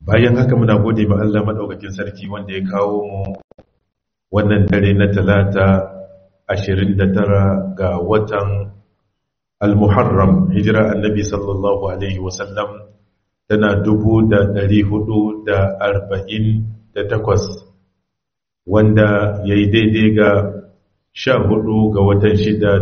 bayan haka muna gode ma Allah madaukakin sarki wanda ya kawo mu wannan dare na talata 29 ga watan al-muharram hijira annabi sallallahu alaihi wasallam tana 448 wanda yayi daidai ga 14 ga watan 6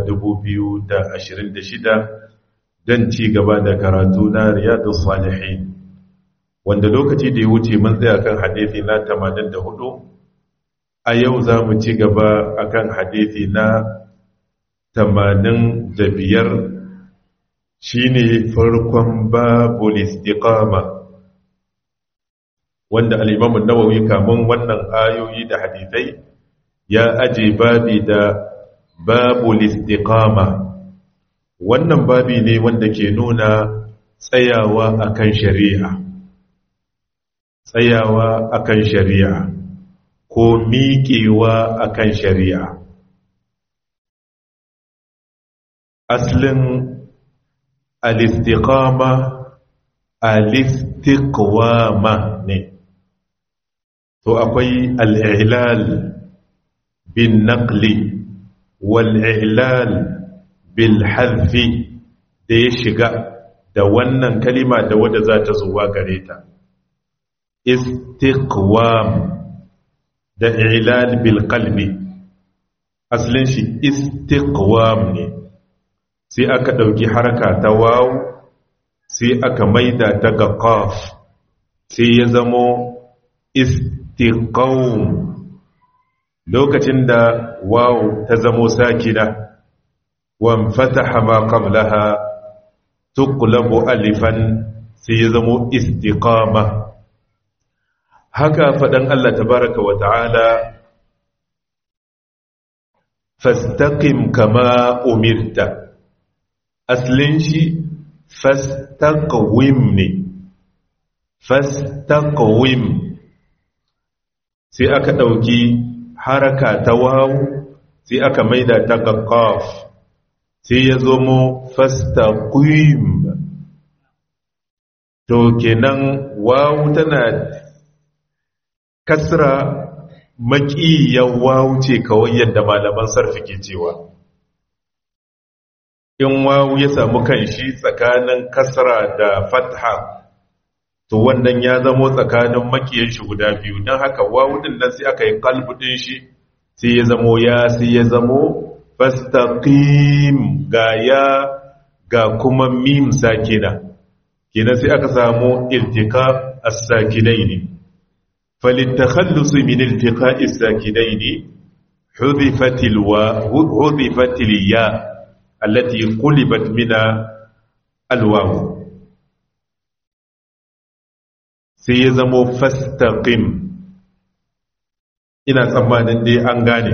2026 don ci gaba da karatu na riyadus salihin wanda lokaci da ya wuce mun tsaya kan hadithi na 84 a yau za mu ci gaba akan hadithi na 85 shine farkon babul istiqama wanda al-Imam an-Nawawi kamun wannan ayoyi da hadithai ya aje babi da babul istiqama wannan babi ne wanda ke nuna tsayawa akan shari'a tsayawa akan shari'a ko miƙewa akan shari'a aslin alistiqama alistiqwama ne to akwai al'ilal bin naqli wal'ilal bil hadfi da ya shiga da wannan kalima da wadda za ta zuwa gare ta istiqwam da ilal bil qalbi asalin shi istiqwam ne sai aka dauki haraka ta waw sai aka maida ta ga qaf sai ya zamo istiqawm lokacin da waw ta zamo sakina wa fataha ma qablaha tuqlabu alifan sai ya zamo istiqama haka faɗan Allah tabaraka wa ta'ala fastaqim kama umirta aslin shi fastaqwim ne fastaqwim sai aka ɗauki haraka ta wawu sai aka maida ta qaf sai ya zo mu fastaqim to kenan wawu tana kasra maƙiyan wawu ce kawai yadda malaman sarfi ke cewa in wawu ya samu kanshi tsakanin kasra da fatha to wannan ya zamo tsakanin maƙiyan shi guda biyu don haka wawu din nan sai aka yi kalbudin shi sai ya zamo ya sai ya zamo fastaqim ga ya ga kuma mim sakina kenan sai aka samu iltika as-sakinaini فللتخلص من التقاء الساكنين حذفت الواو حذفت الياء التي قلبت من الواو سيزمو فاستقم ina tsammanin dai an gane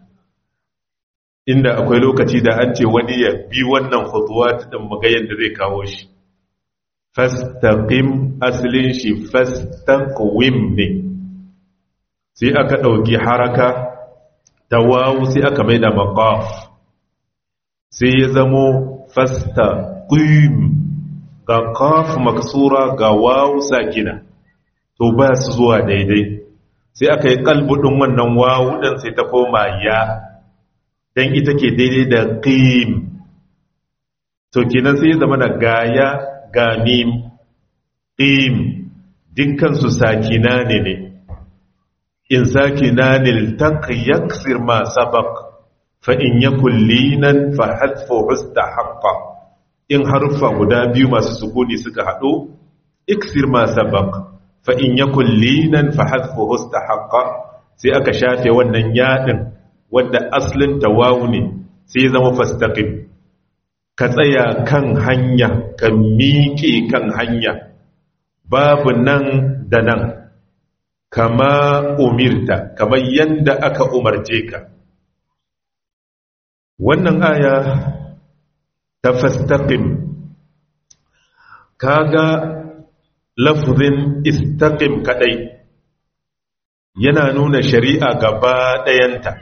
inda akwai lokaci da an ce wani ya bi wannan khutuwa din magayen da zai kawo shi fastaqim aslin shi fastaqwim ne sai aka ɗauki haraka ta wawu sai aka mai da maƙaf sai ya zamo fasta ƙim ga ƙaf maksura ga wawu sakina to ba su zuwa daidai sai aka yi ƙalbudin wannan wawu ɗin sai ta koma ya don ita ke daidai da ƙim to kenan sai ya zama da gaya ga mim ƙim dukkansu sakina ne ne in sakinan iltaq yaksir ma sabaq fa in yakul linan fa hadfu haqqa in harfa guda biyu masu sukuni suka hado iksir ma sabaq fa in yakul linan fa hadfu haqqa sai aka shafe wannan yadin wanda aslin tawawu ne sai zama fastaqim ka tsaya kan hanya ka miƙe kan hanya babu nan da nan kama umirta kamar yanda aka umarce ka wannan aya ta fastaqim kaga lafzin istaqim kadai yana nuna shari'a gaba ɗayanta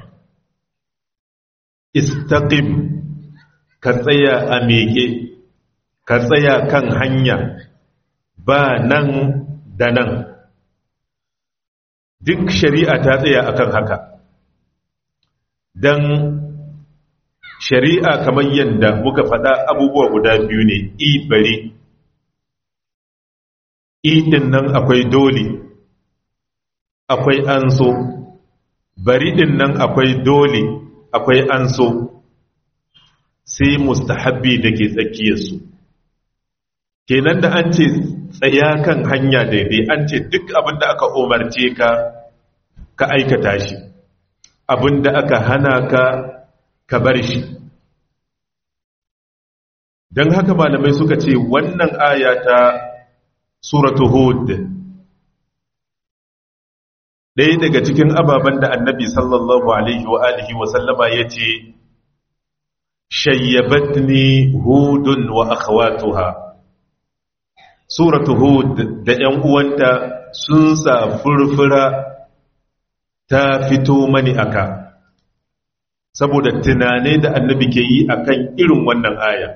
istaqim ka tsaya a meke ka tsaya kan hanya ba nan da nan duk shari'a ta tsaya akan haka don shari'a kamar yadda muka faɗa abubuwa guda biyu ne i bari i ɗin nan akwai dole akwai an so bari ɗin nan akwai dole akwai an so sai mustahabbi da ke tsakiyarsu kenan da an ce tsaya kan hanya daidai an ce duk abin da aka umarce ka ka aikata shi abin da aka hana ka ka bar shi don haka malamai suka ce wannan aya ta suratu hud ɗaya daga cikin ababen da annabi sallallahu alaihi wa alihi wa sallama ya ce shayyabatni hudun wa akhawatuha suratu hud da ‘yan uwanta sun sa furfura ta fito mani aka saboda tunanai da annabi ke yi akan irin wannan aya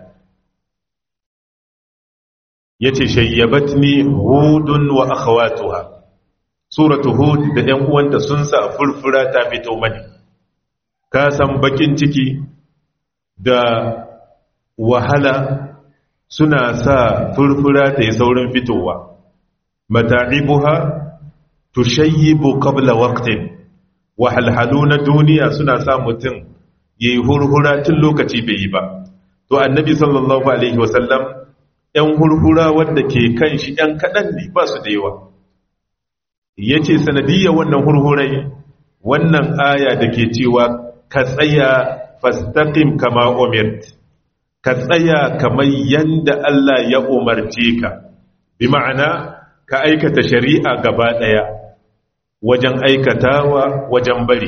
ya ce shayyabatni hudun wa akhawatuha suratu hud da ‘yan uwanta sun sa furfura ta fito mani ka san bakin ciki da wahala suna sa furfura ta yi saurin fitowa mata'ibuha tushayyibu qabla waqtin wahalhalu na duniya suna sa mutum yayi hurhura tun lokaci bai yi ba to annabi sallallahu alaihi wasallam ɗan hurhura wanda ke kan shi ɗan kaɗan ne ba su da yawa yace sanadiyya wannan hurhurai wannan aya da ke cewa ka tsaya fastaqim kama umirt ka tsaya kamar yanda Allah ya umarce ka bi ma'ana ka aikata shari'a gaba ɗaya wajen aikatawa wajen bari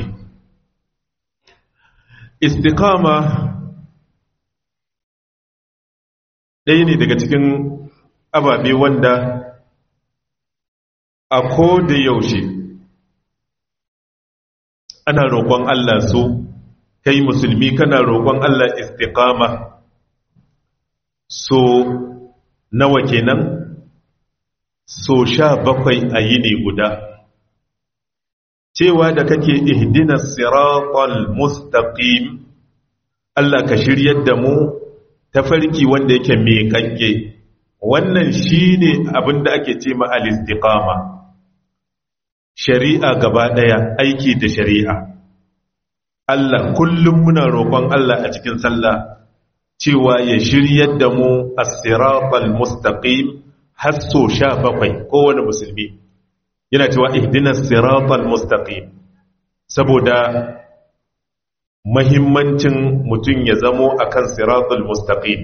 istiqama ɗaya ne daga cikin ababe wanda a ko da yaushe ana roƙon Allah so kai musulmi kana roƙon Allah istiqama so nawa kenan so sha bakwai a yini guda cewa da kake ihdinas siratal mustaqim Allah ka shiryar da mu tafarki wanda yake mai kanke wannan shine abin da ake ce ma al-istiqama shari'a gaba daya aiki da shari'a Allah kullum muna roƙon Allah a cikin sallah cewa ya shiryar da mu as-siratal mustaqim har so sha bakwai kowane musulmi yana cewa ihdinas siratal mustaqim saboda mahimmancin mutum ya zamo akan siratal mustaqim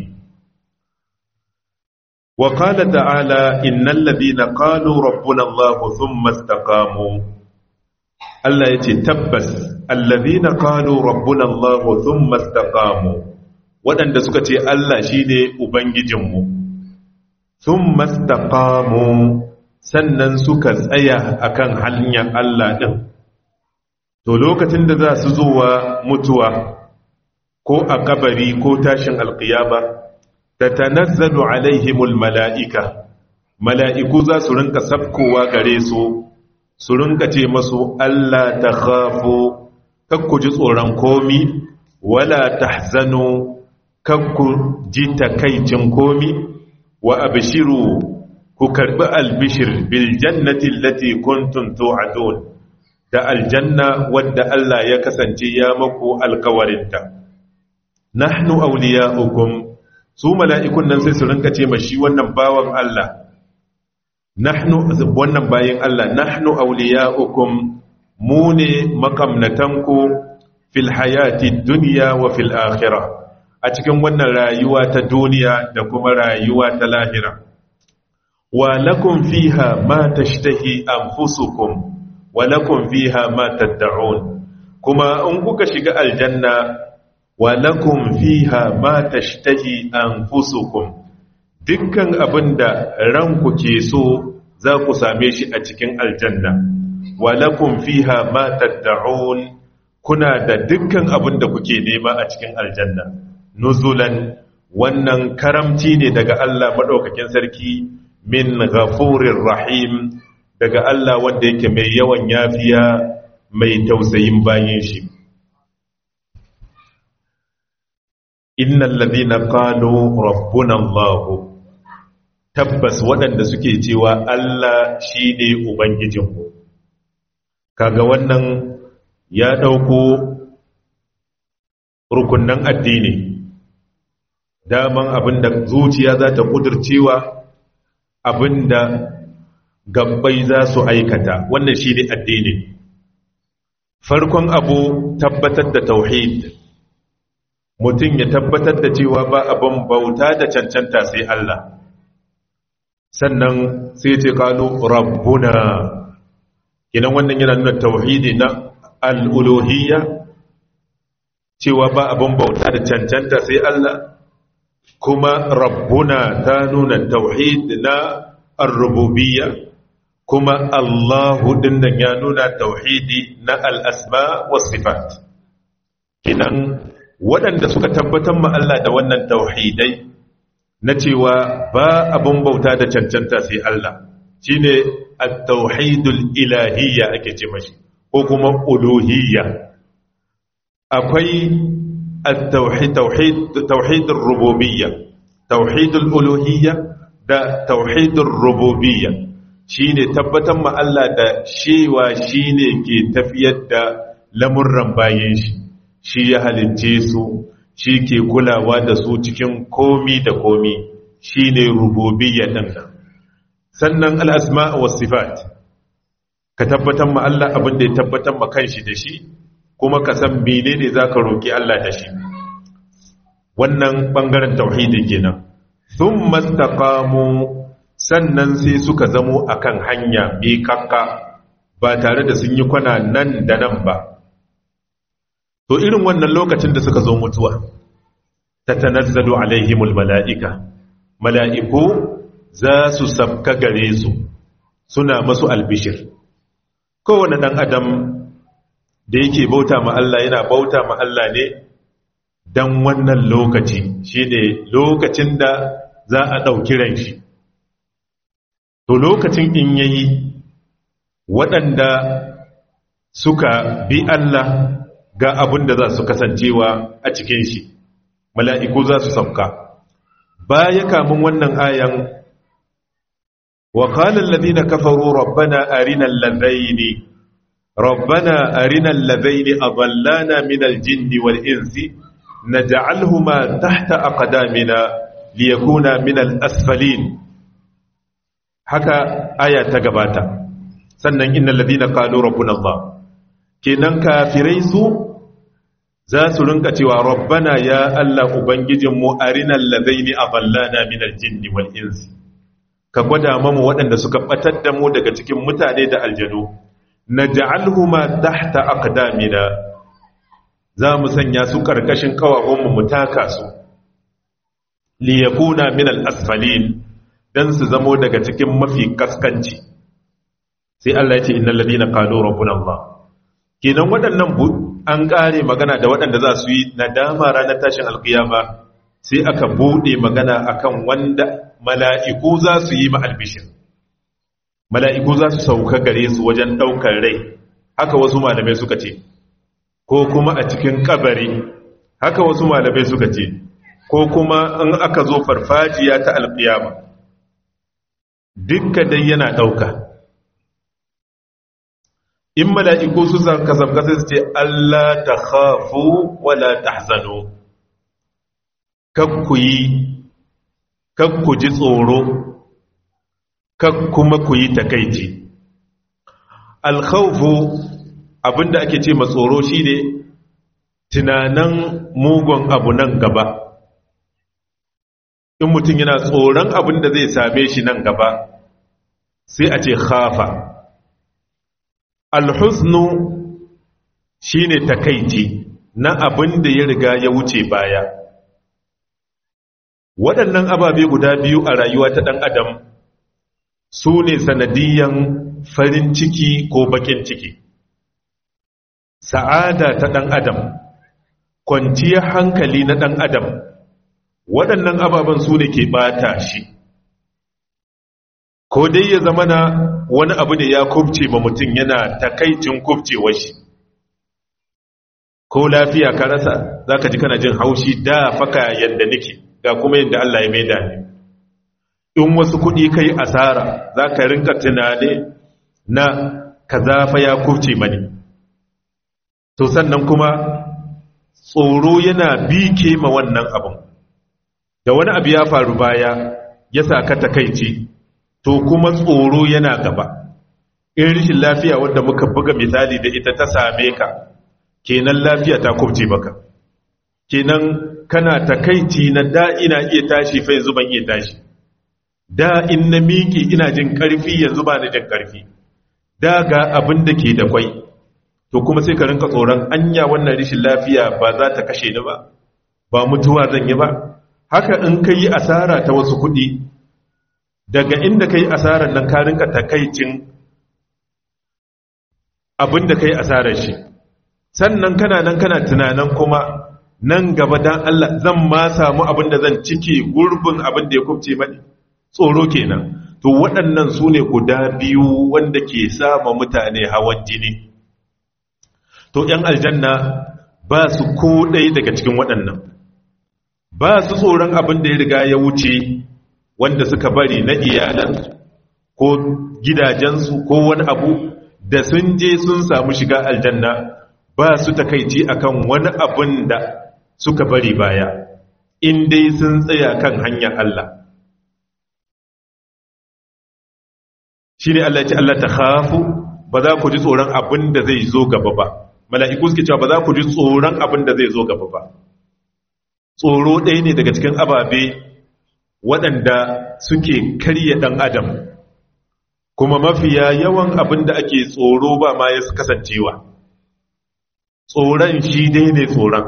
wa qala ta'ala innal ladina qalu rabbuna allah thumma istaqamu Allah yace tabbas alladhina qalu rabbuna allah thumma istaqamu waɗanda suka ce Allah shine ubangijinmu thumma istaqamu sannan suka tsaya akan hanyar Allah ɗin to lokacin da za su zuwa mutuwa ko a kabari ko tashin alkiyama ta tanazzalu alaihimul mala'ika mala'iku za su rinka sabkowa gare su su rinka ce masu Allah ta khafo kakku ji tsoron komi wala tahzanu kakku ji takaicin komi wa abshiru ku karbi albishir bil jannati allati kuntum tu'adun da aljanna wadda Allah ya kasance ya maku alkawarinta nahnu awliya'ukum su mala'ikun nan sai su rinka ce ma shi wannan bawan Allah nahnu wannan bayin Allah nahnu awliya'ukum mu ne makamnatanku fil hayati dunya wa fil akhirah a cikin wannan rayuwa ta duniya da kuma rayuwa ta lahira wa lakum fiha ma tashtahi anfusukum wa lakum fiha ma tad'un kuma in kuka shiga aljanna wa lakum fiha ma tashtahi anfusukum dukkan abinda ranku ke so za ku same shi a cikin aljanna wa lakum fiha ma tad'un kuna da dukkan abinda kuke nema a cikin aljanna nuzulan wannan karamci ne daga Allah madaukakin sarki min ghafurir rahim daga Allah wanda yake mai yawan yafiya mai tausayin bayin shi innal ladina qalu rabbuna Allah tabbas waɗanda suke cewa Allah shine ubangijinmu kaga wannan ya dauko rukunnan addini daman abinda zuciya za ta kudurcewa abinda gabbai za su aikata wannan shi ne addini farkon abu tabbatar da tauhid mutum ya tabbatar da cewa ba abin bauta da cancanta sai Allah sannan sai ce kalu rabbuna kinan wannan yana nuna tauhidi na al'uluhiyya cewa ba abin bauta da cancanta sai Allah kuma rabbuna ta nuna tauhid na ar-rububiyya kuma Allahu dinnan ya nuna tauhidi na al-asma was sifat kinan waɗanda suka tabbatar ma Allah da wannan tauhidai na cewa ba abun bauta da cancanta sai Allah shine at-tauhidul ilahiyya ake ce mashi ko kuma uluhiyya akwai at-tauhid tauhid tauhidur rububiyya tauhidul uluhiyya da tauhidur rububiyya shine tabbatar ma Allah da shewa shine ke tafiyar da lamurran bayan shi shi ya halicce su shi ke kulawa da su cikin komi da komi shine rububiyya din nan sannan al-asma' was sifat ka tabbatar ma Allah abin da ya tabbatar ma kanshi da shi kuma ka san menene zaka roki Allah da shi wannan bangaren tauhidi kenan thumma istaqamu sannan sai suka zamo akan hanya mai kakka ba tare da sun yi kwana nan da nan ba to irin wannan lokacin da suka zo mutuwa tatanazzalu alaihimul mala'ika mala'iku za su sabka gare su suna masu albishir kowane ɗan adam da yake bauta ma Allah yana bauta ma Allah ne don wannan lokaci shine lokacin da za a ɗauki ran shi to lokacin in yayi waɗanda suka bi Allah ga abin da za su kasancewa a cikin shi mala'iku za su sauka baya kamun wannan ayan wa qala alladhina kafaru rabbana arina alladhaini rabbana arina alladhaini adallana min aljinni wal insi naj'alhuma tahta aqdamina liyakuna min al-asfalin haka aya ta gabata sannan innal ladina qalu rabbuna allah kenan kafirai su za su rinka cewa rabbana ya Allah ubangijinmu arinal ladaini adallana minal jinni wal insi ka gwada mamu waɗanda suka batar da mu daga cikin mutane da aljanu naj'alhuma tahta aqdamina za mu sanya su karkashin kawahunmu mu taka su li yakuna minal asfalin dan su zamo daga cikin mafi kaskanci sai Allah ya ce innal ladina qalu rabbuna Allah kenan waɗannan an ƙare magana da waɗanda za su yi nadama ranar tashin alkiyama sai aka buɗe magana akan wanda mala'iku za su yi ma'albishin mala'iku za su sauka gare su wajen ɗaukar rai haka wasu malamai suka ce ko kuma a cikin kabari haka wasu malamai suka ce ko kuma in aka zo farfajiya ta alkiyama dukka dai yana ɗauka in mala'iku su kasabka sai su ce Allah ta khafu wala tahzanu kakku yi kakku ji tsoro kuma ku yi takaici alkhawfu abinda ake ce ma tsoro shine tunanan mugun abu nan gaba in mutum yana tsoron abin da zai same shi nan gaba sai a ce khafa alhusnu shine takaici na abin da ya riga ya wuce baya waɗannan ababe guda biyu a rayuwa ta ɗan adam su ne sanadiyan farin ciki ko bakin ciki sa'ada ta ɗan adam kwanciyar hankali na ɗan adam waɗannan ababen su ne ke ɓata shi ko dai ya zama na wani abu da ya kubce ma mutum yana takaicin kubcewar shi ko lafiya ka rasa za ka ji kana jin haushi da faka yadda nake ga kuma yadda Allah ya maida ni in wasu kuɗi kai asara za ka rinka tunane na kaza fa ya kubce mani to sannan kuma tsoro yana bike ma wannan abin da wani abu ya faru baya ya sa ka takaici to kuma tsoro yana gaba in rishin lafiya wadda muka buga misali da ita ta same ka kenan lafiya ta kubce baka kenan kana takaici na da ina iya tashi fa yanzu ban iya tashi da in na miki ina jin karfi yanzu ba ni jin karfi da ga abin da ke da kwai to kuma sai ka rinka tsoron anya wannan rishin lafiya ba za ta kashe ni ba ba mutuwa zan yi ba haka in ka yi asara ta wasu kuɗi daga inda ka yi asarar nan ka rinka takaicin abin da ka yi asarar shi sannan kana nan kana tunanin kuma nan gaba dan Allah zan ma samu abin da zan cike gurbin abin da ya kubce mani tsoro kenan to waɗannan su ne guda biyu wanda ke sama mutane hawan jini to ‘yan aljanna ba su ko ɗaya daga cikin waɗannan ba su tsoron abin da ya riga ya wuce wanda suka bari na iyalansu ko gidajensu ko wani abu da sun je sun samu shiga aljanna ba su takaici akan wani abin da suka bari baya in dai sun tsaya kan hanyar Allah shi ne Allah ce Allah ta hafu ba za ku ji tsoron abin da zai zo gaba ba mala'iku suke cewa ba za ku ji tsoron abin da zai zo gaba ba tsoro ɗaya ne daga cikin ababe waɗanda suke karya ɗan adam kuma mafiya yawan abin da ake tsoro ba ma ya kasancewa tsoron shi dai ne tsoron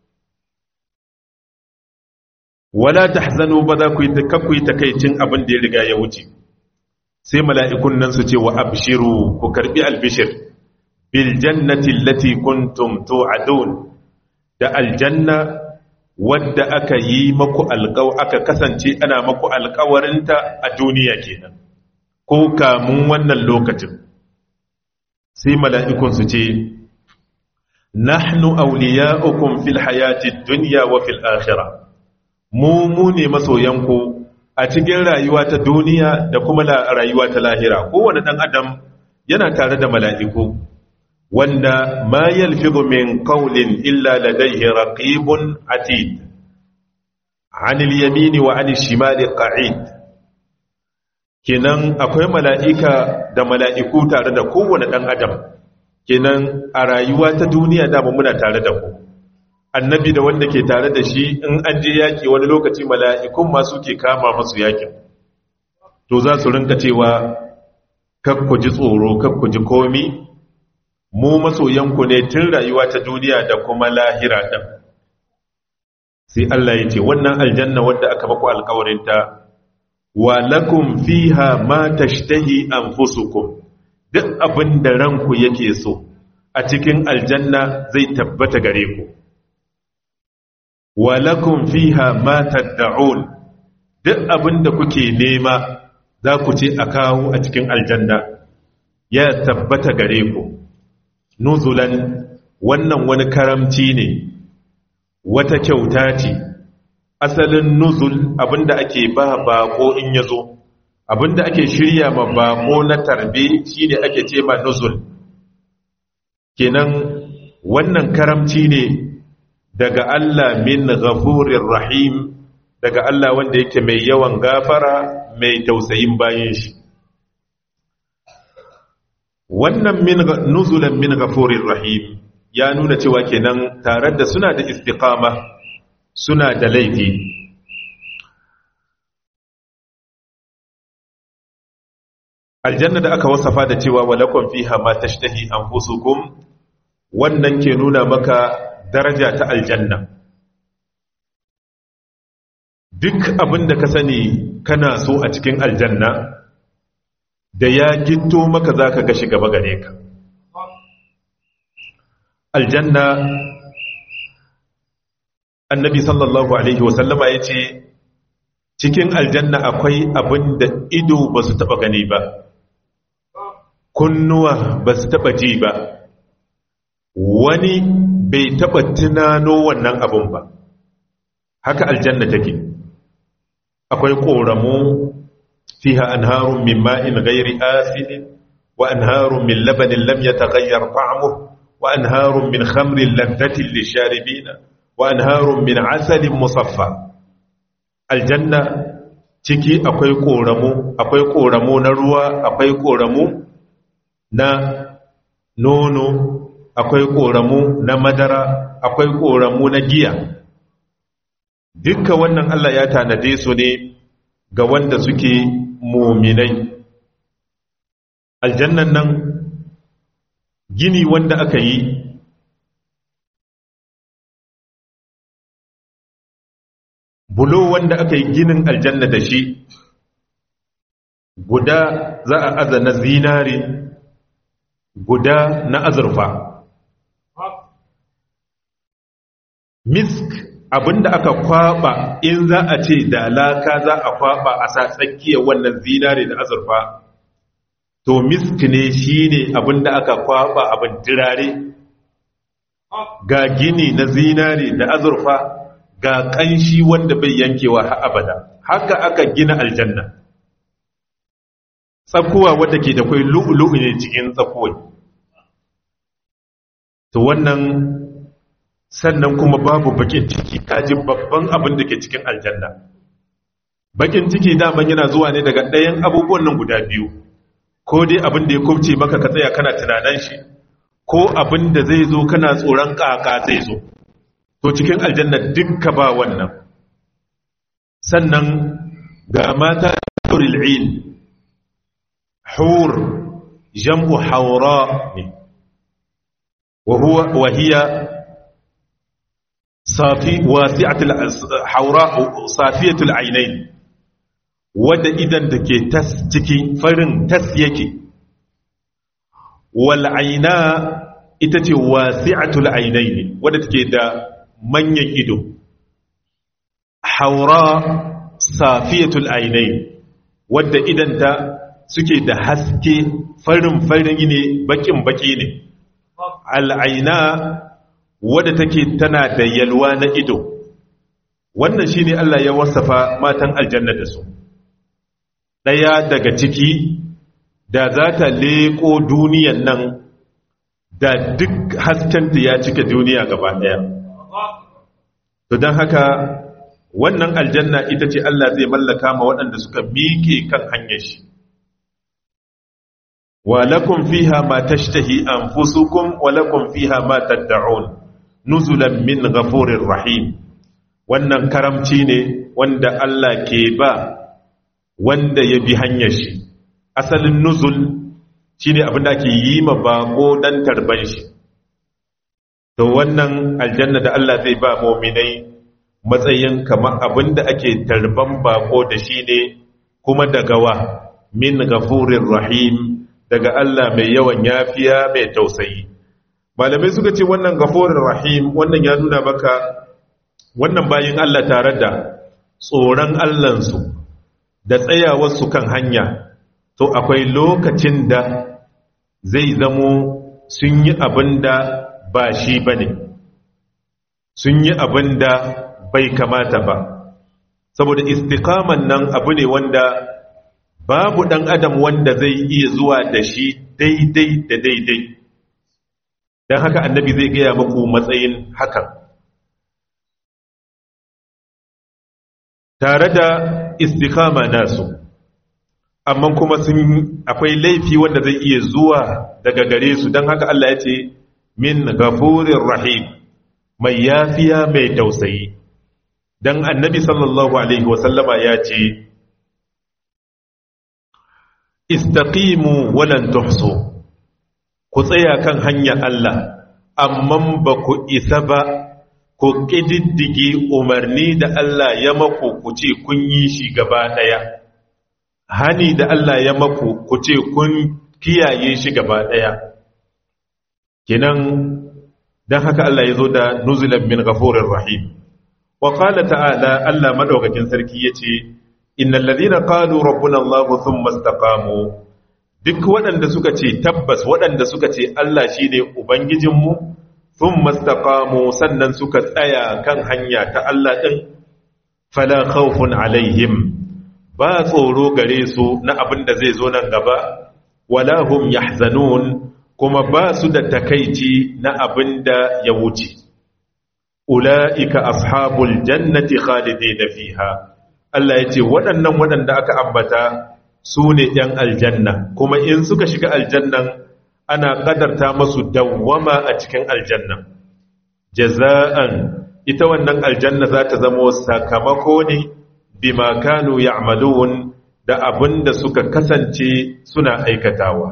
wala ta hazano ba za ku yi takaicin abin da ya riga ya wuce sai mala'ikun nan su ce wa abshiru ku karbi albishir bil jannati allati kuntum tu'adun da aljanna wadda aka yi maku alƙaw aka kasance ana maku alƙawarinta a duniya kenan ko kamun wannan lokacin sai mala'ikun su ce nahnu awliya'ukum fil hayati dunya wa fil akhirah mu mu ne masoyanku a cikin rayuwa ta duniya da kuma rayuwa ta lahira kowane ɗan adam yana tare da mala'iku wanda ma yalfizu min qawlin illa ladayhi raqibun atid anil yamini wa anil shimali qa'id kenan akwai mala'ika da mala'iku tare da kowane ɗan adam kenan a rayuwa ta duniya da muna tare da ku annabi da wanda ke tare da shi in an je yaƙi wani lokaci mala'ikun masu ke kama masu yaƙin to za su rinka cewa kakku ji tsoro kakku ji komi mu masoyanku ne tun rayuwa ta duniya da kuma lahira ɗan sai Allah ya ce wannan aljanna wadda aka baku alkawarinta wa lakum fiha ma tashtahi anfusukum duk abin da ranku yake so a cikin aljanna zai tabbata gare ku walakun fiha ma tad'un duk abinda kuke nema za ku ce a kawo a cikin aljanna ya tabbata gare ku nuzulan wannan wani karamci ne wata kyauta ce asalin nuzul abinda ake ba bako in yazo abinda ake shirya ma bako na tarbe shine ake ce ma nuzul kenan wannan karamci ne daga Allah min ghafurir rahim daga Allah wanda yake mai yawan gafara mai tausayin bayan shi wannan min nuzulan min ghafurir rahim ya nuna cewa kenan tare da suna da istiqama suna da laifi aljanna da aka wasafa da cewa walakum fiha ma tashtahi anfusukum wannan ke nuna maka daraja ta aljanna duk abin da ka sani kana so a cikin aljanna da ya gito maka za ka gashi gaba gare ka aljanna annabi sallallahu alaihi wasallama ya ce cikin aljanna akwai abin da ido ba su taba gani ba kunnuwa ba su taba ji ba wani bai taba tunano wannan abun ba haka aljanna take akwai ƙoramu fiha anharun min ma'in ghairi asidin wa anharun min labanin lam yataghayyar ta'muhu wa anharun min khamrin ladhatin lisharibina wa anharun min asalin musaffa aljanna ciki akwai ƙoramu akwai ƙoramu na ruwa akwai ƙoramu na nono akwai ƙoramu na madara akwai ƙoramu na giya dukka wannan Allah ya tanade su ne ga wanda suke muminai aljannan nan gini wanda aka yi bulo wanda aka yi ginin aljanna da shi guda za a aza na zinare guda na azurfa misk abinda aka kwaba in za a ce da laka za a kwaba a sa tsakiyar wannan zinare da azurfa to misk ne shine abinda aka kwaba abin dirare ga gini na zinare da azurfa ga kanshi wanda bai yankewa har abada haka aka gina aljanna tsakuwa wadda ke da kwai lu'ulu'u ne cikin tsakuwai to wannan sannan kuma babu bakin ciki kaji babban abin da ke cikin aljanna bakin ciki daman yana zuwa ne daga ɗayan abubuwan nan guda biyu ko dai abin da ya kubce maka ka tsaya kana tunanan shi ko abin da zai zo kana tsoron kaka zai zo to cikin aljanna dukka ba wannan sannan ga mata huril ain hur jam'u hawra ne wa huwa wa hiya safi wasi'atul hawra safiyatul ainain wadda idan da ke tas ciki farin tas yake wal aina ita ce wasi'atul ainain wadda take da manyan ido haura safiyatul ainain wadda idanta suke da haske farin farin ne bakin baki ne al'aina wadda take tana da yalwa na ido wannan shine Allah ya wasafa matan aljanna da su daya daga ciki da za ta leko duniyan nan da duk haskenta ya cika duniya gaba daya to don haka wannan aljanna ita ce Allah zai mallaka ma waɗanda suka miƙe kan hanyar shi wa lakum fiha ma tashtahi anfusukum wa lakum fiha ma tad'un nuzulan min ghafurir rahim wannan karamci ne wanda Allah ke ba wanda ya bi hanyar shi asalin nuzul shine abin da ake yi ma bako dan tarban shi to wannan aljanna da Allah zai ba mu'minai matsayin kamar abin da ake tarban bako da shi ne kuma daga wa min ghafurir rahim daga Allah mai yawan yafiya mai tausayi malamai suka ce wannan ghafurir rahim wannan ya nuna maka wannan bayin Allah tare da tsoron Allahnsu da tsayawarsu kan hanya to akwai lokacin da zai zamo sun yi abin da ba shi ba ne sun yi abin da bai kamata ba saboda istikaman nan abu ne wanda babu ɗan adam wanda zai iya zuwa da shi daidai da daidai don haka annabi zai gaya maku matsayin hakan tare da istikama nasu amma kuma sun akwai laifi wanda zai iya zuwa daga gare su don haka Allah ya ce min gafurin rahim mai yafiya mai tausayi don annabi sallallahu alaihi wasallama ya ce istaqimu walan tuhsu ku tsaya kan hanyar Allah amma ba ku isa ba ku ƙididdige umarni da Allah ya maku ku ce kun yi shi gaba ɗaya hani da Allah ya maku ku ce kun kiyaye shi gaba ɗaya kinan don haka Allah ya zo da nuzulan min ghafurir rahim wa qala ta'ala Allah madaukakin sarki yace innal ladina qalu rabbuna allah thumma istaqamu duk waɗanda suka ce tabbas waɗanda suka ce Allah shine ubangijinmu thumma istaqamu sannan suka tsaya kan hanya ta Allah din fala khawfun alaihim ba tsoro gare su na abin da zai zo nan gaba wala hum yahzanun kuma ba su da takaici na abin da ya wuce ula'ika ashabul jannati khalidina fiha Allah ya ce waɗannan waɗanda aka ambata su ne ‘yan aljanna kuma in suka shiga aljannan ana ƙadarta masu dawwama a cikin aljanna jaza'an ita wannan aljanna za ta zama sakamako ne bima kanu ya'malun da abin da suka kasance suna aikatawa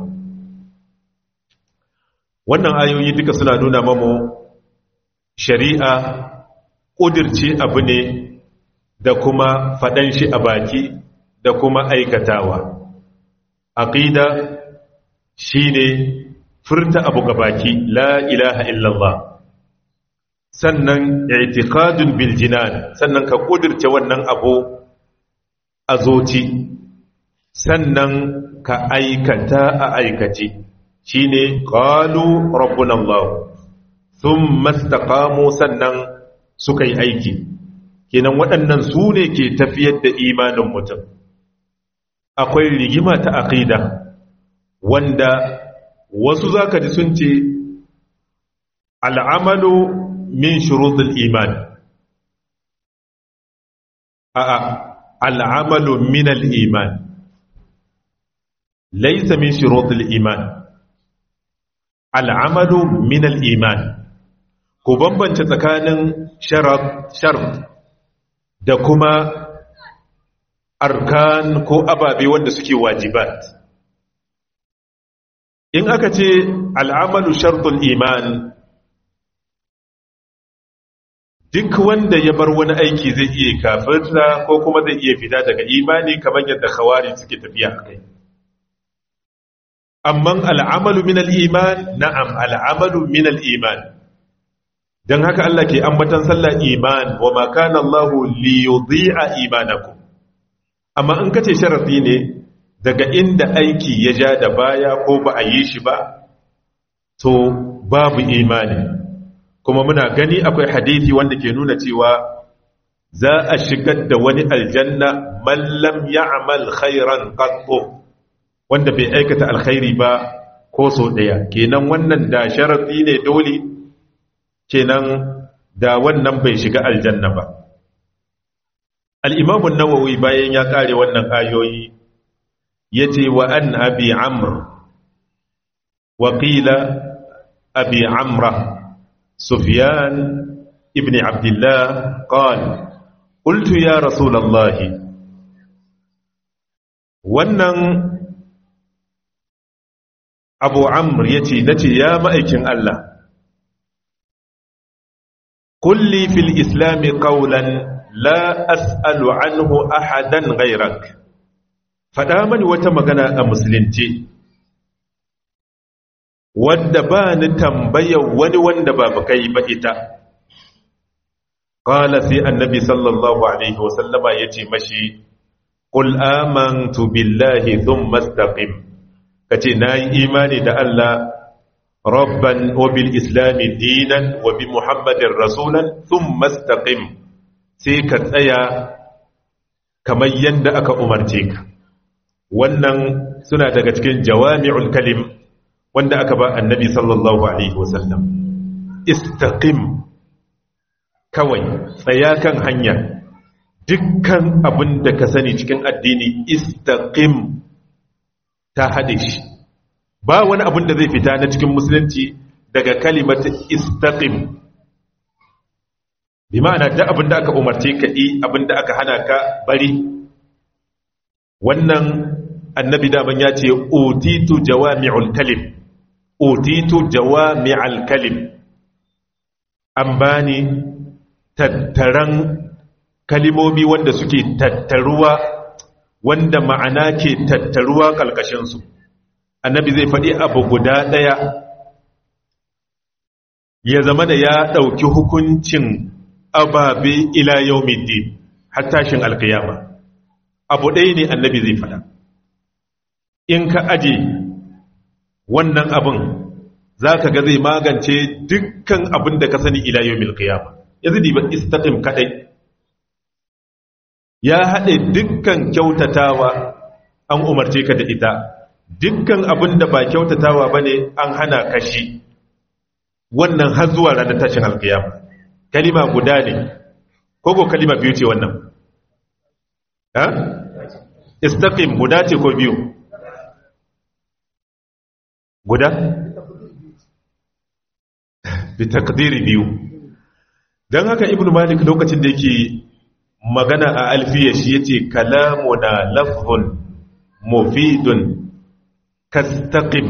wannan ayoyi duka suna nuna mamu shari'a ƙudirce abu ne da kuma faɗan shi a baki da kuma aikatawa aqida shine furta abu ga baki la ilaha illallah sannan i'tiqadun bil jinan sannan ka ƙudirce wannan abu a zoci sannan ka aikata a aikace shine qalu rabbuna allah thumma istaqamu sannan suka yi aiki kenan waɗannan su ne ke tafiyar da imanin mutum akwai rigima ta aqida wanda wasu zaka ji sun ce al'amalu min shurutul iman a'a al'amalu min al-iman laysa min shurutul iman al'amalu min al-iman ku bambance tsakanin shart da kuma arkan ko ababe wanda suke wajibat in aka ce al'amalu shartul iman duk wanda ya bar wani aiki zai iya kafirta ko kuma zai iya fita daga imani kamar yadda khawari suke tafiya a kai amma al'amalu min al'iman na'am al'amalu min al'iman don haka Allah ke ambatan sallah iman wa makana Allah liyudhi'a imanakum amma in kace sharafi ne daga inda aiki ya ja da baya ko ba a yi shi ba to babu imani kuma muna gani akwai hadisi wanda ke nuna cewa za a shigar da wani aljanna man lam ya'mal khairan qattu wanda bai aikata alkhairi ba ko so daya kenan wannan da sharafi ne dole kenan da wannan bai shiga aljanna ba al'imamun nawawi bayan ya kare wannan ayoyi ya ce wa an abi amr waƙila abi amra sufyan ibn abdullah qal qultu ya rasulallahi wannan abu amr ya ce na ce ya ma'aikin Allah kulli fil islami qawlan la as'alu anhu ahadan ghayrak fada mani wata magana a musulunci wadda ba ni tambayar wani wanda ba kai ba ita qala sai annabi sallallahu alaihi wasallama yace mashi qul amantu billahi thumma istaqim kace nayi imani da Allah rabban wa bil islami dinan wa bi muhammadin rasulan thumma istaqim sai ka tsaya kamar yadda aka umarce ka wannan suna daga cikin jawami'ul kalim wanda aka ba annabi sallallahu alaihi wasallam istaqim kawai tsaya kan hanya dukkan abin da ka sani cikin addini istaqim ta hade shi ba wani abin da zai fita na cikin musulunci daga kalimatu istaqim bi ma'ana da abin da aka umarce ka yi abin da aka hana ka bari wannan annabi daman ya ce otitu jawami'ul kalim otitu jawami'al kalim an bani tattaran kalimomi wanda suke tattaruwa wanda ma'ana ke tattaruwa ƙalƙashinsu annabi zai faɗi abu guda ɗaya ya zama da ya ɗauki hukuncin ababe ila yawmiddin har tashin alkiyama abu ɗaya ne annabi zai faɗa in ka aje wannan abin za ka ga zai magance dukkan abin da ka sani ila yau milkiyama yanzu ba istaqim kaɗai ya haɗe dukkan kyautatawa an umarce ka da ita dukkan abin da ba kyautatawa ba ne an hana kashi wannan har zuwa ranar tashin alkiyama kalima guda ne ko kalima biyu ce wannan ha istaqim guda ce ko biyu guda bi takdiri biyu dan haka ibnu malik lokacin da yake magana a alfiya shi yace kalamuna lafzun mufidun kastaqim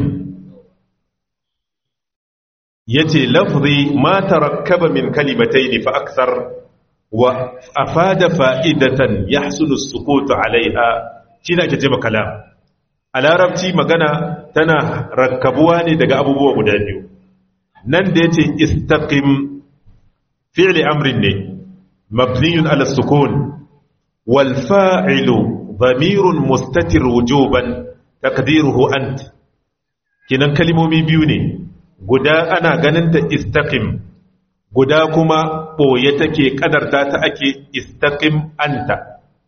yace lafzi ma tarakkaba min kalimatayn fa akthar wa afada fa'idatan yahsulu as-sukut 'alayha shine ake cewa kalam a larabci magana tana rakkabuwa ne daga abubuwa guda biyu nan da yace istaqim fi'li amrin ne mabniyun ala sukun wal fa'ilu dhamirun mustatir wujuban taqdiruhu ant kinan kalimomi biyu ne guda ana ganin ta istaqim guda kuma ɓoye take ƙadarta ta ake istaƙim anta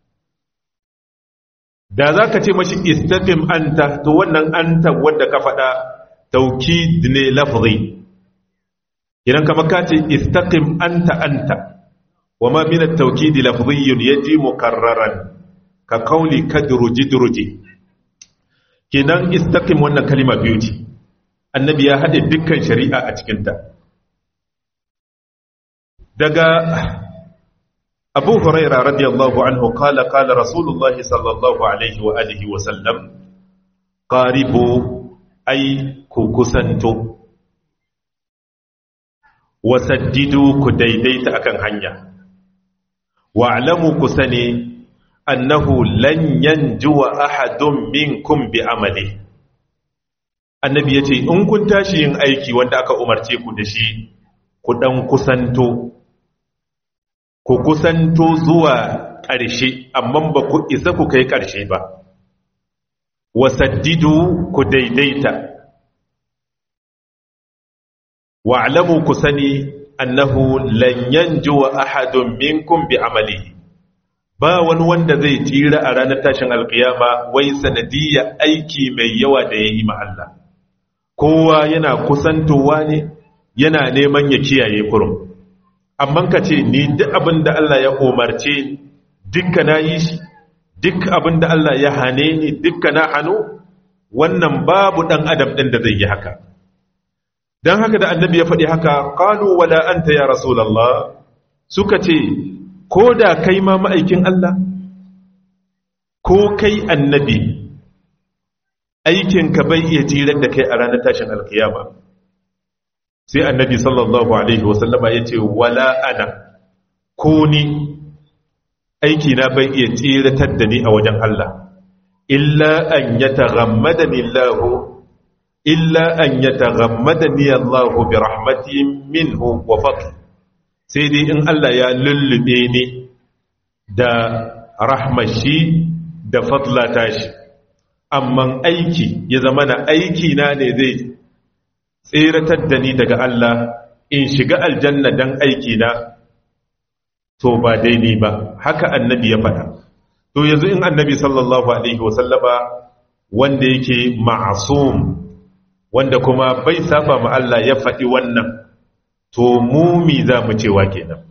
da za ka ce mashi istaƙim anta to wannan anta wadda ka faɗa tauki ne lafzi idan kama ka ce istaƙim anta anta wa ma mina tauki di lafziyun ya ji mukarraran ka kauli ka duruji-duruji kenan istaƙim wannan kalima biyu ce annabi ya haɗe dukkan shari'a a cikinta daga abu huraira radiyallahu anhu kala kala rasulullah sallallahu alaihi wa alihi wa sallam qaribu ay ku kusanto wa saddidu ku daidaita akan hanya wa alamu ku sani annahu lan yanjuwa ahadun minkum bi amali annabi yace in kun tashi yin aiki wanda aka umarce ku da shi ku dan kusanto ku kusanto zuwa ƙarshe amma ba ku isa ku kai ƙarshe ba wasaddidu ku daidaita wa'lamu ku sani annahu lan yanjuwa ahadun minkum bi amalihi ba wani wanda zai tsira a ranar tashin alkiyama wai sanadiyya aiki mai yawa da yayi ma Allah kowa yana kusantowa ne yana neman ya kiyaye kurum amma ka ce ni duk abin da Allah ya umarce dukka na yi shi duk abin da Allah ya hane ni dukka na hannu wannan babu ɗan adam ɗin da zai yi haka don haka da annabi ya faɗi haka ƙalu wala anta ya rasulallah suka ce ko da kai ma ma'aikin Allah ko kai annabi aikinka bai iya jirar da kai a ranar tashin alkiyama sai annabi sallallahu alaihi wasallama ya ce wala ana ko ni aiki na bai iya tsiratar da ni a wajen Allah illa an ya taghammadani Allah illa an ya taghammadani Allah bi rahmatin minhu wa fadl sai dai in Allah ya lullube ni da rahmashi da fadlata shi amma aiki ya zama na aiki na ne zai tseratar da ni daga Allah in shiga aljanna dan aiki na to ba daidai ba haka annabi ya faɗa to yanzu in annabi sallallahu alaihi wasallama wanda yake ma'asum wanda kuma bai saba ma Allah ya faɗi wannan to mumi za mu cewa kenan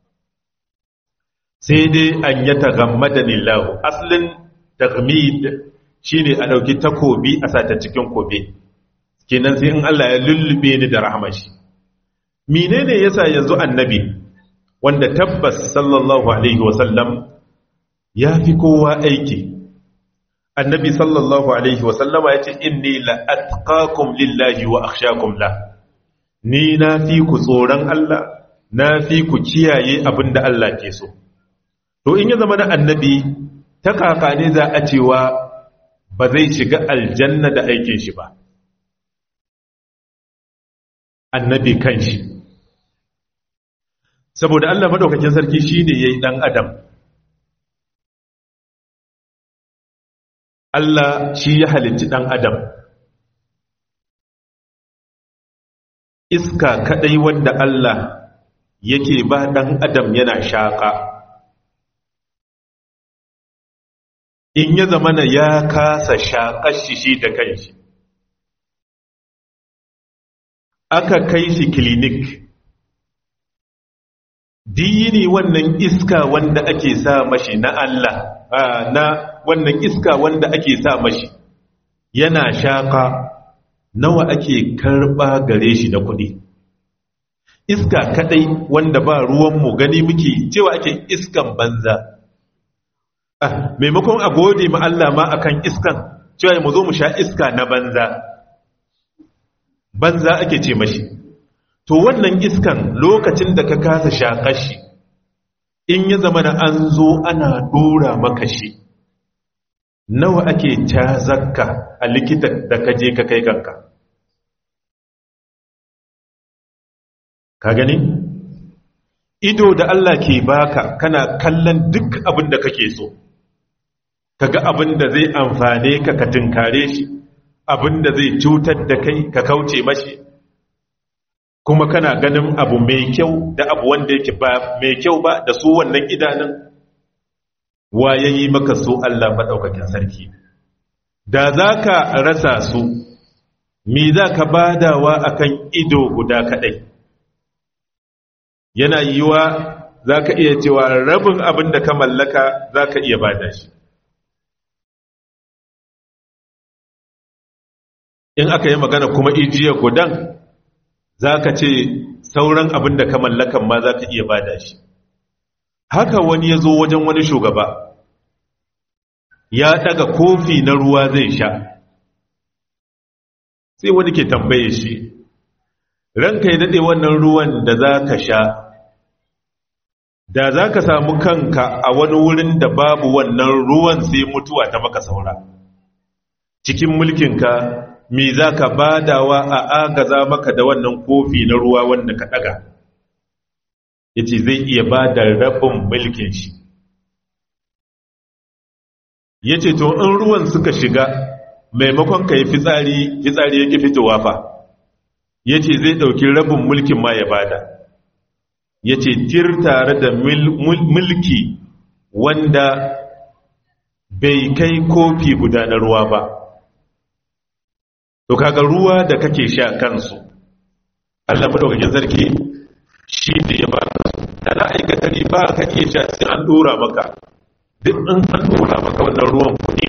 sai dai an ya taghammadani lahu aslin taghmid shine a dauki takobi a sata cikin kobe kenan sai in Allah ya lullube ni da rahmashi menene yasa yanzu annabi wanda tabbas sallallahu alaihi wasallam ya fi kowa aiki annabi sallallahu alaihi wasallama ya ce inni la atqakum lillahi wa akhshakum la ni na fi ku tsoron Allah na fi ku kiyaye abinda Allah ke so to in ya zama na annabi ta kaka ne za a cewa ba zai shiga aljanna da aikin shi ba annabi kanshi saboda Allah madaukakin sarki shine yayi dan adam Allah shi ya halicci ɗan adam iska kaɗai wanda Allah yake ba ɗan adam yana shaƙa in ya zamana ya kasa shaƙar shi shi da kanshi aka kai shi klinik diyini wannan iska wanda ake sa mashi na Allah na wannan iska wanda ake sa mashi yana shaƙa nawa ake karɓa gare shi na kuɗi iska kaɗai wanda ba ruwanmu gani muke cewa ake iskan banza ah, maimakon a gode ma Allah ma akan iskan cewa mu zo mu sha iska na banza banza ake ce mashi to wannan iskan lokacin da ka kasa shaƙar shi in ya zama da an zo ana ɗora maka shi nawa ake zakka a likita da ka je ka kai kanka ka gani ido da Allah ke baka kana kallon duk abin da kake so kaga abin da zai amfane ka ka tinkare shi abin da zai cutar da kai ka kauce mashi kuma kana ganin abu mai kyau da abu wanda yake ba mai kyau ba da su wannan idanun wa ya yi maka su Allah maɗaukakin sarki da za ka rasa su mi za ka badawa akan ido guda kaɗai yana yiwa za ka iya cewa rabin abin da ka mallaka za ka iya bada shi in aka yi magana kuma ijiya gudan za ka ce sauran abin da ka mallakan ma za ka iya bada shi haka wani ya zo wajen wani shugaba ya daga kofi na ruwa zai sha sai wani ke tambaye shi ranka ya daɗe wannan ruwan da za ka sha da za ka samu kanka a wani wurin da babu wannan ruwan sai mutuwa ta maka saura cikin mulkinka me za ka badawa a agaza maka da wannan kofi na ruwa wanda ka ɗaga ya ce zai iya ba da rabin mulkin shi ya ce to in ruwan suka shiga maimakon ka yi fitsari fitsari yake fitowa fa ya ce zai ɗauki rabin mulkin ma ya bada ya ce tir tare da mulki wanda bai kai kofi guda na ruwa ba to kaga ruwa da kake sha kansu Allah madaukakin sarki shi ne ya ba da na aikata ne ba ka iya sha sai an dora maka duk in an dora maka wannan ruwan kuɗi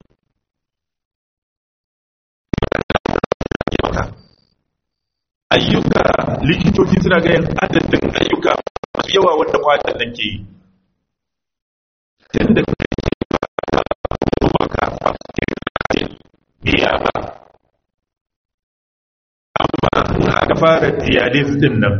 ayyuka likitoci suna ga yin adadin ayyuka masu yawa wanda kwatan nan ke yi tun da kai ba maka a cikin biya ba amma aka fara dialysis din nan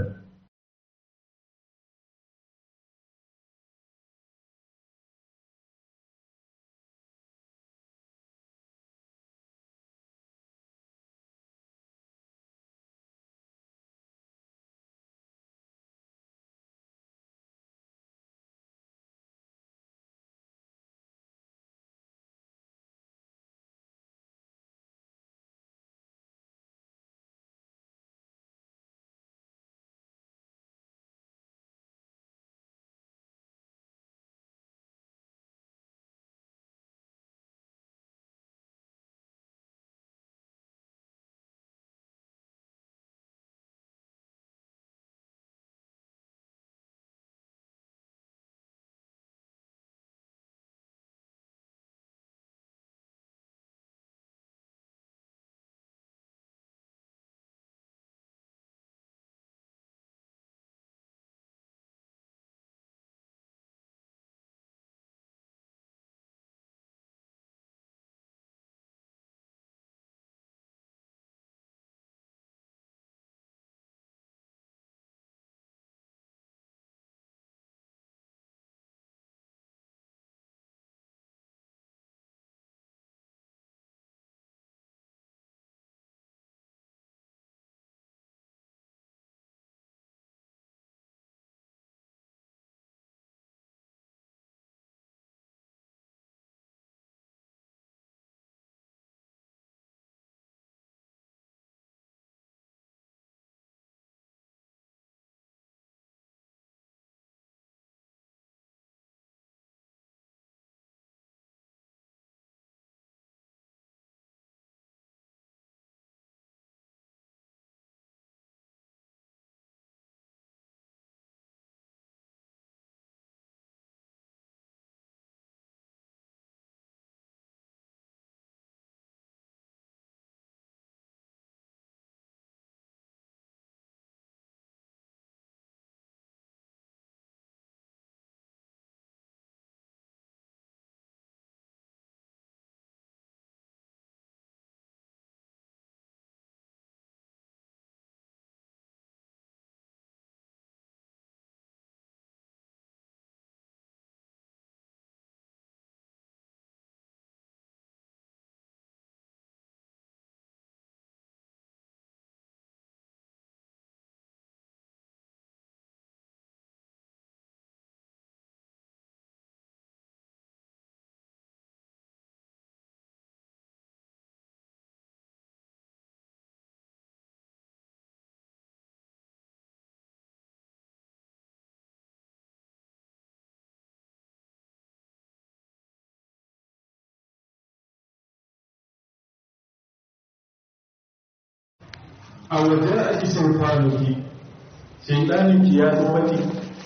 a waje a ishin kwanuki shaidaninki ya zo maki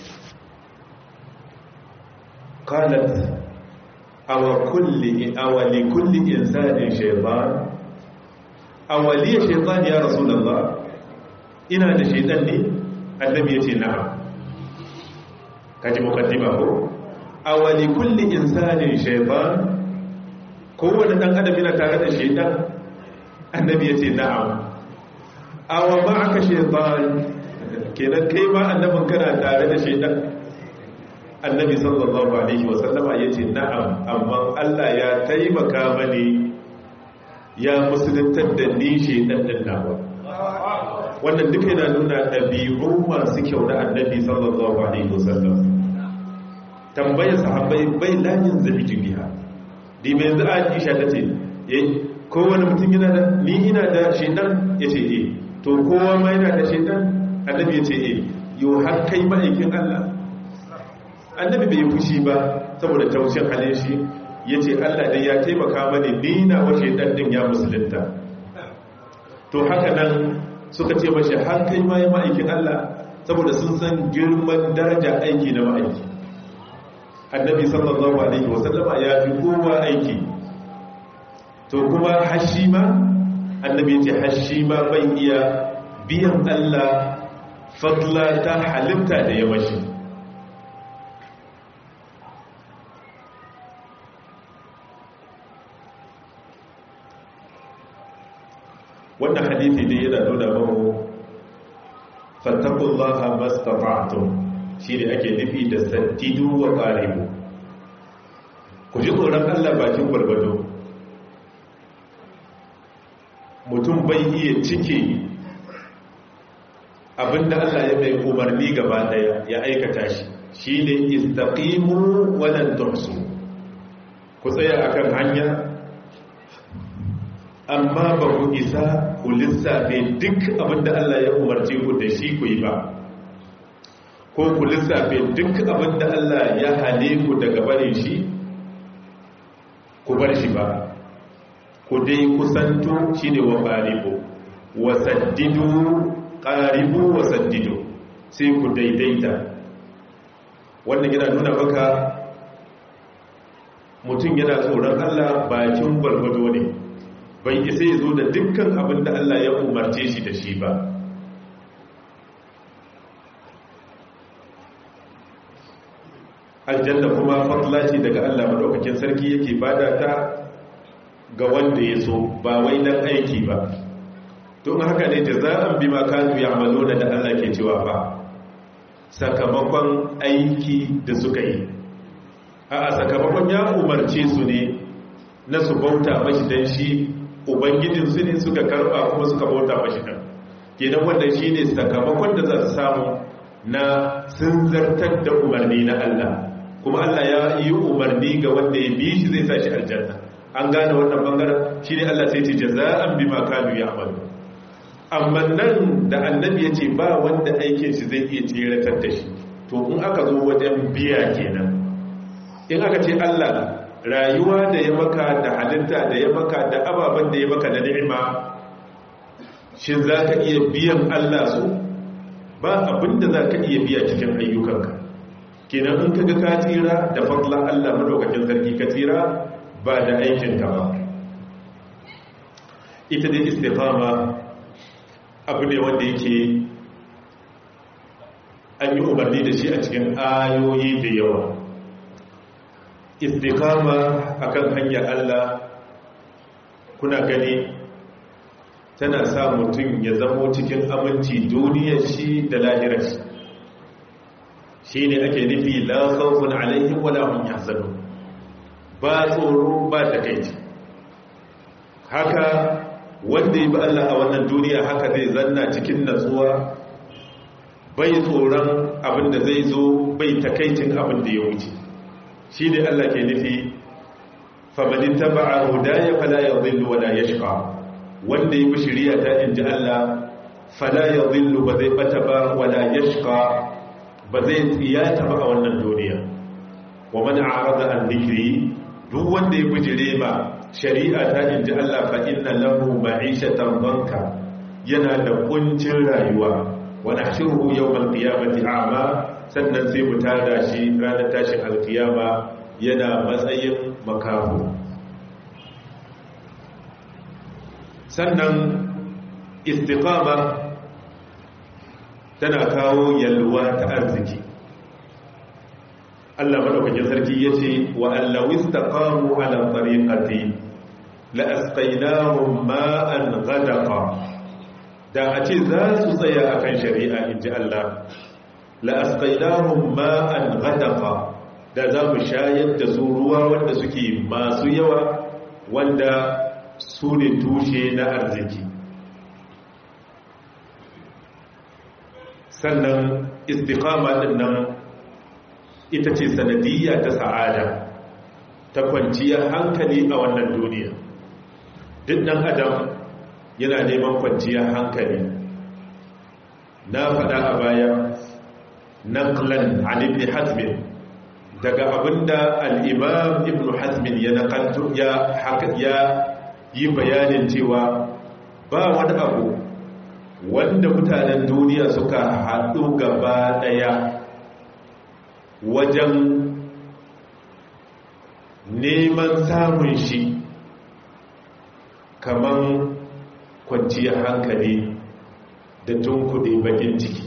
qalat awa kulli awali kulli insanin shaytan awali shaytan ya rasulullah ina da shaytan ne annabi yace na'am kaji mukaddima ko awali kulli insanin shaytan kowane dan adam yana tare da shaytan annabi yace na'am awa ma'aka shaytan kenan kai ma annabin kana tare da shaytan annabi sallallahu alaihi wasallama ya ce na'am amma Allah ya taimaka mani ya musuluntar da ni shaidannin nawa wannan duka yana nuna ɗabi'u masu kyau na annabi sallallahu alaihi wasallam tambayar sahabbai bai layin zabi jibiya di mai yanzu aisha ta ce kowane mutum yana da ni ina da shaidan ya ce e to kowa ma yana da shaidan annabi ya ce e yau har kai ma'aikin Allah annabi bai fushi ba saboda taushin halin shi ya ce allah dai ya taimaka mani nina wace ɗanɗin ya musulunta to haka nan suka ce mashi har kai ma ya ma'aikin allah saboda sun san girman daraja aiki na ma'aiki annabi sallallahu alaihi wasallama ya fi kowa aiki to kuma hashi ma annabi ce hashi ma bai iya biyan allah fadla ta halitta da ya mashi wannan hadithi ne yana nuna mahu fattakullaha mastata'tum shine ake nufi da saddidu wa qaribu ku ji tsoron Allah bakin gwargwado mutum bai iya cike abinda Allah ya mai umarni gaba daya ya aikata shi shine istaqimu wa lan tuhsu ku tsaya akan hanya amma ba ku isa ku lissafe duk abinda Allah ya umarce ku da shi ku yi ba ko ku lissafe duk abinda Allah ya hane ku daga barin shi ku bar shi ba ku dai kusanto shi ne wa ƙaribu wasaddidu ƙaribu wasaddidu sai ku daidaita wannan yana nuna maka mutum yana tsoron Allah bakin gwargwado ne bai isa ya zo da dukkan abin da Allah ya umarce shi da shi ba aljanna kuma fadla ce daga Allah madaukakin sarki yake bada ta ga wanda ya so ba wai dan aiki ba don haka ne jaza'an bima kanu ya'maluna da Allah ke cewa ba sakamakon aiki da suka yi a sakamakon ya umarce su ne na su bauta mashi dan shi ubangijinsu ne suka karba kuma suka bauta mashi nan kenan wanda shi ne sakamakon da za su samu na sun zartar da umarni na Allah kuma Allah ya yi umarni ga wanda ya bi shi zai sa shi aljanna an gane wannan bangaren shi ne Allah sai ce jaza'an bima kanu ya'malu amma nan da annabi ya ce ba wanda aikin shi zai iya tseratar da shi to in aka zo wajen biya kenan in aka ce Allah rayuwa da ya maka da halitta da ya maka da ababen da ya maka da ni'ima shin za ka iya biyan Allah su ba abinda za ka iya biya cikin ayyukanka kenan in kaga ka tsira da fadla Allah madaukakin sarki ka tsira ba da aikinka ba ita dai istiqama abu ne wanda yake an yi umarni da shi a cikin ayoyi da yawa istiqama akan hanyar Allah kuna gani tana sa mutum ya zamo cikin aminci duniyar shi da lahirar shi shi ne ake nufi la khawfun alaihim wala hum yahzanun ba tsoro ba takeici haka wanda yi ba Allah a wannan duniya haka zai zanna cikin natsuwa bai tsoron abin da zai zo bai takaicin abin da ya wuce shi ne Allah ke nufi famanin taba'a hudaya fala ya zillu wala ya shiga wanda yi bishiriya ta inji Allah fala ya zillu ba zai bata ba wala ya shiga ba zai tsiyata ba a wannan duniya wa mana arada an zikiri duk wanda ya bijire ma shari'a ta inji Allah fa inna lahu ma'ishatan banka yana da kuncin rayuwa wa nahshuruhu yawmal qiyamati a'ma sannan sai mu tada shi ranar tashin alkiyama yana matsayin makaho sannan istiqama tana kawo yalwa ta arziki Allah madaukakin sarki yace wa allaw istaqamu ala tariqati la asqaynahum ma'an ghadaqa da a ce za su tsaya akan shari'a inji Allah la asqaynahum ma'an ghadaqa da za mu shayar da su ruwa wanda suke masu yawa wanda su ne tushe na arziki sannan istiqama din nan ita ce sanadiyya ta sa'ada ta kwanciyar hankali a wannan duniya duk ɗan adam yana neman kwanciyar hankali na faɗa a baya naqlan an ibn hazmin daga abinda al-imam ibn hazmin ya nakalto ya ya yi bayanin cewa ba wani abu wanda mutanen duniya suka haɗu gaba ɗaya wajen neman samun shi kaman kwanciyar hankali da tunkuɗe bakin ciki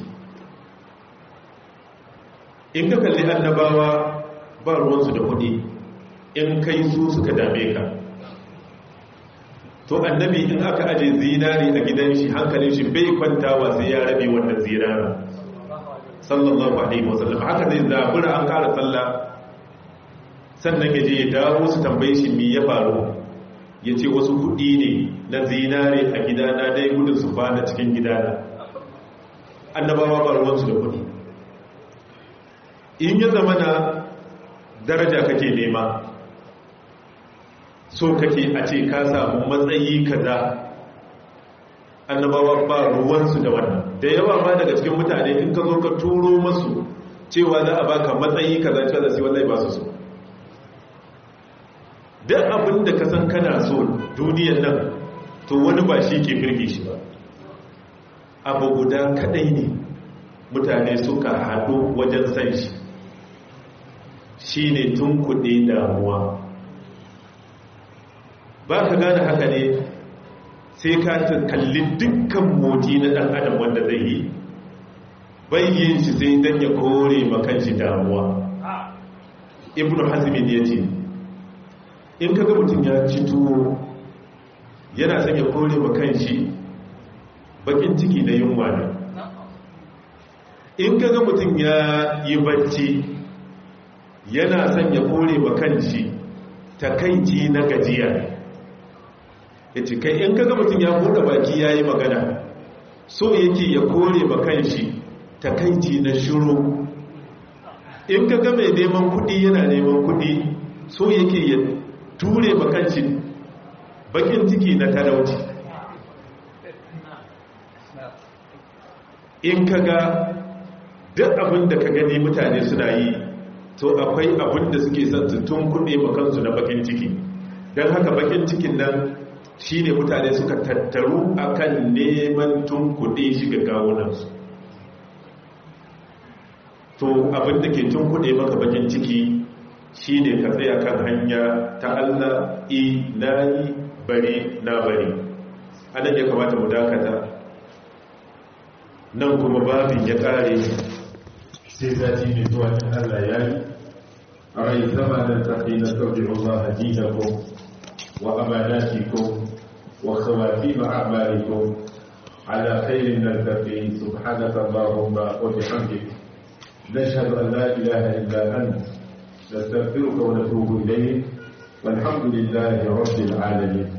in ka kalli annabawa ba ruwansu da kuɗi in kai su suka dame ka to annabi in aka aje zinari a gidan shi hankalin shi bai kwantawa sai ya rabe wannan zinara sallallahu alaihi wasallam haka zai zabura an kara sallah sannan ya je ya dawo su tambaye shi me ya faru ya ce wasu kuɗi ne na zinare a gidana dai gudun su fada cikin gidana annabawa ba ruwansu da kuɗi in ya zama na daraja kake nema so kake a ce ka samu matsayi kaza annabawa ba ruwansu da wannan da yawa ma daga cikin mutane in ka zo ka turo masu cewa za a baka matsayi kaza cewa da sai wallahi ba su so duk abin da ka san kana so duniyar nan to wani ba shi ke firge shi ba abu guda kadai ne mutane suka haɗu wajen san shi shi ne tun kuɗe damuwa ba ka gane haka ne sai ka kalli dukkan moti na ɗan adam wanda zai yi bayyin shi sai don ya kore makanshi damuwa ibn hazmin ya ce in kaga mutum ya ci tuwo yana son ya kore makanshi bakin ciki na yunwa ne in kaga mutum ya yi bacci yana son ya kore makanshi takaici na gajiya ya ce kai in kaga mutum ya buɗe baki ya yi magana so yake ya kore makanshi takaici na shiru in kaga mai neman kudi yana neman kudi so yake ya ture makanshi bakin ciki na talauci in kaga duk abin da ka gani mutane suna yi to akwai abin da suke son su tun kuɗe makansu na bakin ciki don haka bakin cikin nan shi ne mutane suka tattaru akan neman tun kuɗe shi ga gawunansu to abin da ke tun kuɗe maka bakin ciki shi ne ka tsaya kan hanya ta Allah i na yi bari na bari anan ya kamata mu dakata nan kuma babin ya ƙare sai zati mai zuwa in Allah ya yi a rai zama da tafi na sauƙin Allah dinakum wa amanatikum wa khawatim a'malikum ala khairin naltaqi subhanaka allahumma wa bihamdik nashhadu an la ilaha illa ant nastaghfiruka wa natubu ilayk والحمد لله رب العالمين